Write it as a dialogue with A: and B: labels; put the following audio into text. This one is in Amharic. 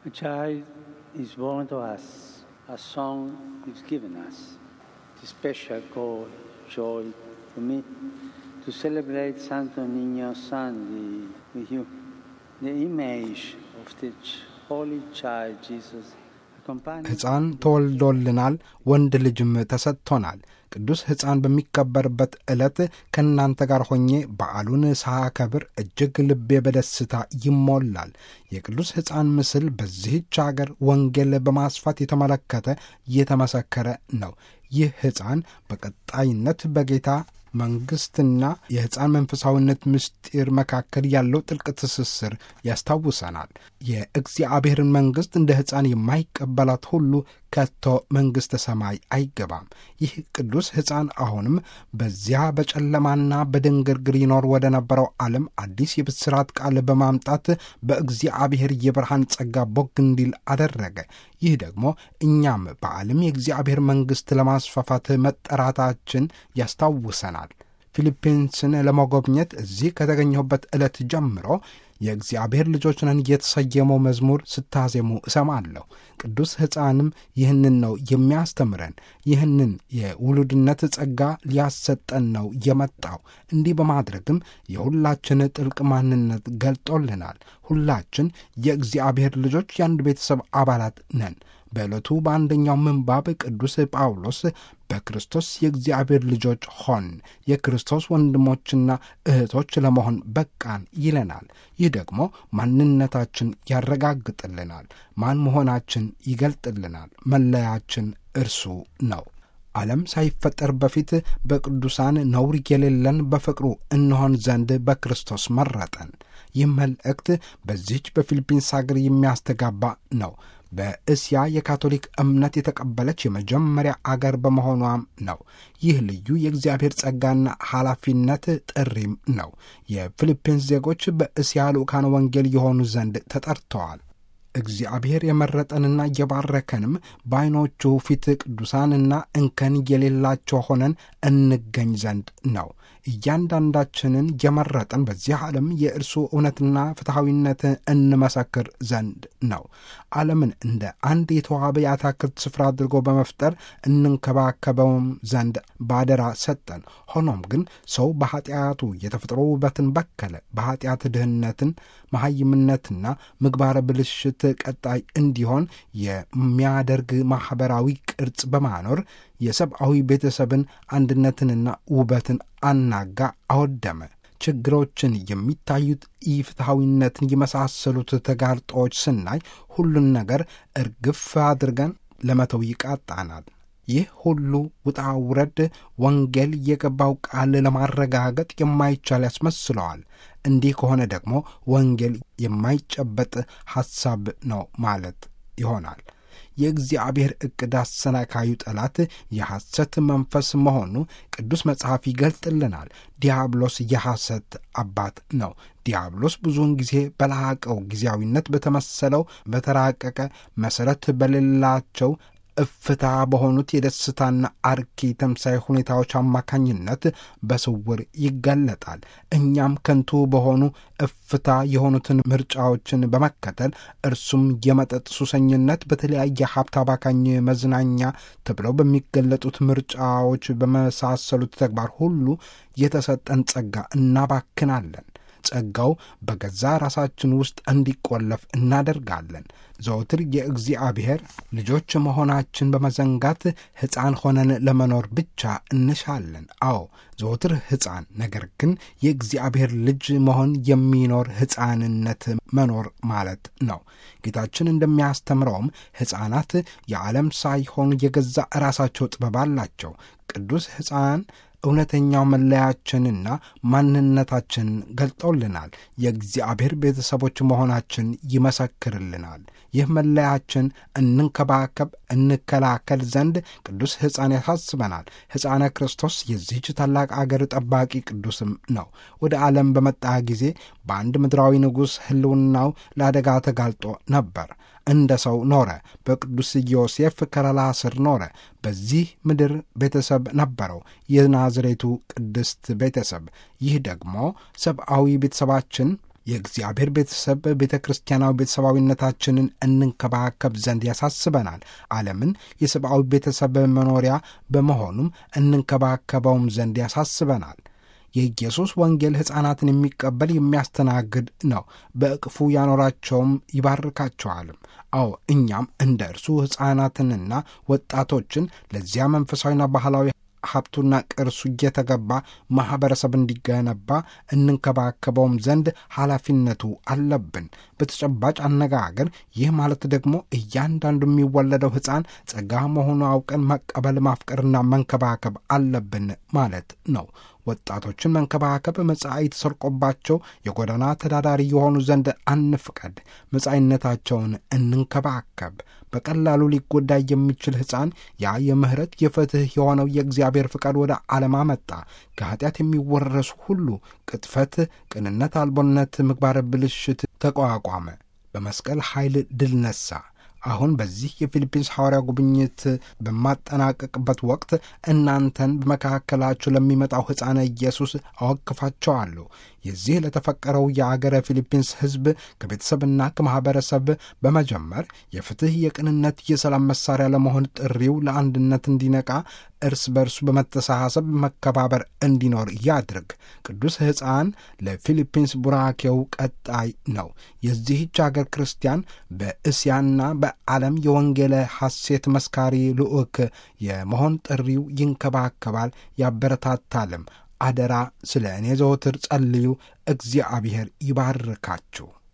A: A child is born to us, a song is given us. It's special call, joy to me to celebrate Santo Niño Sunday with you. The image of the holy child Jesus accompanies
B: ሕፃን ተወልዶልናል፣ ወንድ ልጅም ተሰጥቶናል። ቅዱስ ሕፃን በሚከበርበት ዕለት ከእናንተ ጋር ሆኜ በዓሉን ሳከብር እጅግ ልቤ በደስታ ይሞላል። የቅዱስ ሕፃን ምስል በዚህች አገር ወንጌል በማስፋት የተመለከተ እየተመሰከረ ነው። ይህ ሕፃን በቀጣይነት በጌታ መንግሥትና የሕፃን መንፈሳዊነት ምስጢር መካከል ያለው ጥልቅ ትስስር ያስታውሰናል። የእግዚአብሔርን መንግሥት እንደ ሕፃን የማይቀበላት ሁሉ ከቶ መንግሥተ ሰማይ አይገባም። ይህ ቅዱስ ሕፃን አሁንም በዚያ በጨለማና በድንግርግር ይኖር ወደ ነበረው ዓለም አዲስ የብስራት ቃል በማምጣት በእግዚአብሔር የብርሃን ጸጋ ቦግ እንዲል አደረገ። ይህ ደግሞ እኛም በዓለም የእግዚአብሔር መንግሥት ለማስፋፋት መጠራታችን ያስታውሰናል። ፊሊፒንስን ለመጎብኘት እዚህ ከተገኘሁበት ዕለት ጀምሮ የእግዚአብሔር ልጆች ነን የተሰየመው መዝሙር ስታዜሙ እሰማለሁ። ቅዱስ ሕፃንም ይህንን ነው የሚያስተምረን። ይህንን የውሉድነት ጸጋ ሊያሰጠን ነው የመጣው። እንዲህ በማድረግም የሁላችን ጥልቅ ማንነት ገልጦልናል። ሁላችን የእግዚአብሔር ልጆች የአንድ ቤተሰብ አባላት ነን። በዕለቱ በአንደኛው ምንባብ ቅዱስ ጳውሎስ በክርስቶስ የእግዚአብሔር ልጆች ሆን የክርስቶስ ወንድሞችና እህቶች ለመሆን በቃን ይለናል። ይህ ደግሞ ማንነታችን ያረጋግጥልናል። ማን መሆናችን ይገልጥልናል። መለያችን እርሱ ነው። ዓለም ሳይፈጠር በፊት በቅዱሳን ነውር የሌለን በፍቅሩ እንሆን ዘንድ በክርስቶስ መረጠን። ይህ መልእክት በዚህች በፊሊፒንስ አገር የሚያስተጋባ ነው። በእስያ የካቶሊክ እምነት የተቀበለች የመጀመሪያ አገር በመሆኗም ነው። ይህ ልዩ የእግዚአብሔር ጸጋና ኃላፊነት ጥሪም ነው። የፊሊፒንስ ዜጎች በእስያ ልዑካን ወንጌል የሆኑ ዘንድ ተጠርተዋል። እግዚአብሔር የመረጠንና የባረከንም በዐይኖቹ ፊት ቅዱሳንና እንከን የሌላቸው ሆነን እንገኝ ዘንድ ነው። እያንዳንዳችንን የመረጠን በዚህ ዓለም የእርሱ እውነትና ፍትሐዊነት እንመሰክር ዘንድ ነው። ዓለምን እንደ አንድ የተዋበ የአታክልት ስፍራ አድርጎ በመፍጠር እንንከባከበውም ዘንድ ባደራ ሰጠን። ሆኖም ግን ሰው በኀጢአቱ የተፈጥሮ ውበትን በከለ። በኀጢአት ድህነትን፣ መሐይምነትና ምግባረ ብልሽት ቀጣይ እንዲሆን የሚያደርግ ማኅበራዊ ቅርጽ በማኖር የሰብአዊ ቤተሰብን አንድነትንና ውበትን አናጋ፣ አወደመ። ችግሮችን የሚታዩት ኢፍትሐዊነትን የመሳሰሉት ተጋርጦዎች ስናይ ሁሉን ነገር እርግፍ አድርገን ለመተው ይቃጣናል። ይህ ሁሉ ውጣ ውረድ ወንጌል የገባው ቃል ለማረጋገጥ የማይቻል ያስመስለዋል። እንዲህ ከሆነ ደግሞ ወንጌል የማይጨበጥ ሐሳብ ነው ማለት ይሆናል። የእግዚአብሔር ዕቅድ አሰናካዩ ጠላት የሐሰት መንፈስ መሆኑ ቅዱስ መጽሐፍ ይገልጥልናል። ዲያብሎስ የሐሰት አባት ነው። ዲያብሎስ ብዙውን ጊዜ በላቀው ጊዜያዊነት በተመሰለው በተራቀቀ መሠረት በሌላቸው እፍታ በሆኑት የደስታና አርኪ ተምሳይ ሁኔታዎች አማካኝነት በስውር ይገለጣል። እኛም ከንቱ በሆኑ እፍታ የሆኑትን ምርጫዎችን በመከተል እርሱም የመጠጥ ሱሰኝነት፣ በተለያየ ሀብት አባካኝ መዝናኛ ተብለው በሚገለጡት ምርጫዎች በመሳሰሉት ተግባር ሁሉ የተሰጠን ጸጋ እናባክናለን። ጸጋው በገዛ ራሳችን ውስጥ እንዲቆለፍ እናደርጋለን። ዘወትር የእግዚአብሔር ልጆች መሆናችን በመዘንጋት ሕፃን ሆነን ለመኖር ብቻ እንሻለን። አዎ ዘወትር ሕፃን፣ ነገር ግን የእግዚአብሔር ልጅ መሆን የሚኖር ሕፃንነት መኖር ማለት ነው። ጌታችን እንደሚያስተምረውም ሕፃናት የዓለም ሳይሆኑ የገዛ ራሳቸው ጥበብ አላቸው። ቅዱስ ሕፃን እውነተኛው መለያችንና ማንነታችን ገልጦልናል። የእግዚአብሔር ቤተሰቦች መሆናችን ይመሰክርልናል። ይህ መለያችን እንንከባከብ፣ እንከላከል ዘንድ ቅዱስ ሕፃን ያሳስበናል። ሕፃነ ክርስቶስ የዚህች ታላቅ አገር ጠባቂ ቅዱስም ነው። ወደ ዓለም በመጣ ጊዜ በአንድ ምድራዊ ንጉሥ ሕልውናው ለአደጋ ተጋልጦ ነበር። እንደ ሰው ኖረ። በቅዱስ ዮሴፍ ከለላ ስር ኖረ። በዚህ ምድር ቤተሰብ ነበረው፣ የናዝሬቱ ቅድስት ቤተሰብ። ይህ ደግሞ ሰብአዊ ቤተሰባችን የእግዚአብሔር ቤተሰብ ቤተ ክርስቲያናዊ ቤተሰባዊነታችንን እንንከባከብ ዘንድ ያሳስበናል። ዓለምን የሰብአዊ ቤተሰብ መኖሪያ በመሆኑም እንንከባከበውም ዘንድ ያሳስበናል። የኢየሱስ ወንጌል ሕፃናትን የሚቀበል የሚያስተናግድ ነው። በእቅፉ ያኖራቸውም ይባርካቸዋልም። አዎ እኛም እንደ እርሱ ሕፃናትንና ወጣቶችን ለዚያ መንፈሳዊና ባህላዊ ሀብቱና ቅርሱ እየተገባ ማኅበረሰብ እንዲገነባ እንንከባከበውም ዘንድ ኃላፊነቱ አለብን። በተጨባጭ አነጋገር ይህ ማለት ደግሞ እያንዳንዱ የሚወለደው ሕፃን ጸጋ መሆኑ አውቀን መቀበል፣ ማፍቀርና መንከባከብ አለብን ማለት ነው። ወጣቶችን መንከባከብ መጻኢ ተሰርቆባቸው የጎዳና ተዳዳሪ የሆኑ ዘንድ አንፍቀድ። መጻኢነታቸውን እንንከባከብ። በቀላሉ ሊጎዳ የሚችል ሕፃን ያ የምሕረት የፍትሕ የሆነው የእግዚአብሔር ፍቃድ ወደ ዓለም አመጣ። ከኀጢአት የሚወረሱ ሁሉ ቅጥፈት፣ ቅንነት አልቦነት፣ ምግባረ ብልሽት ተቋቋመ። በመስቀል ኃይል ድል ነሣ። አሁን በዚህ የፊሊፒንስ ሐዋርያ ጉብኝት በማጠናቀቅበት ወቅት እናንተን በመካከላችሁ ለሚመጣው ሕፃነ ኢየሱስ አወክፋቸዋለሁ። የዚህ ለተፈቀረው የአገረ ፊሊፒንስ ሕዝብ ከቤተሰብና ከማኅበረሰብ በመጀመር የፍትሕ፣ የቅንነት፣ የሰላም መሣሪያ ለመሆን ጥሪው ለአንድነት እንዲነቃ እርስ በርሱ በመተሳሰብ መከባበር እንዲኖር ያድርግ። ቅዱስ ሕፃን ለፊሊፒንስ ቡራኬው ቀጣይ ነው። የዚህች አገር ክርስቲያን በእስያና በዓለም የወንጌለ ሐሴት መስካሪ ልዑክ የመሆን ጥሪው ይንከባከባል፣ ያበረታታልም። አደራ ስለ እኔ ዘወትር ጸልዩ። እግዚአብሔር ይባርካችሁ።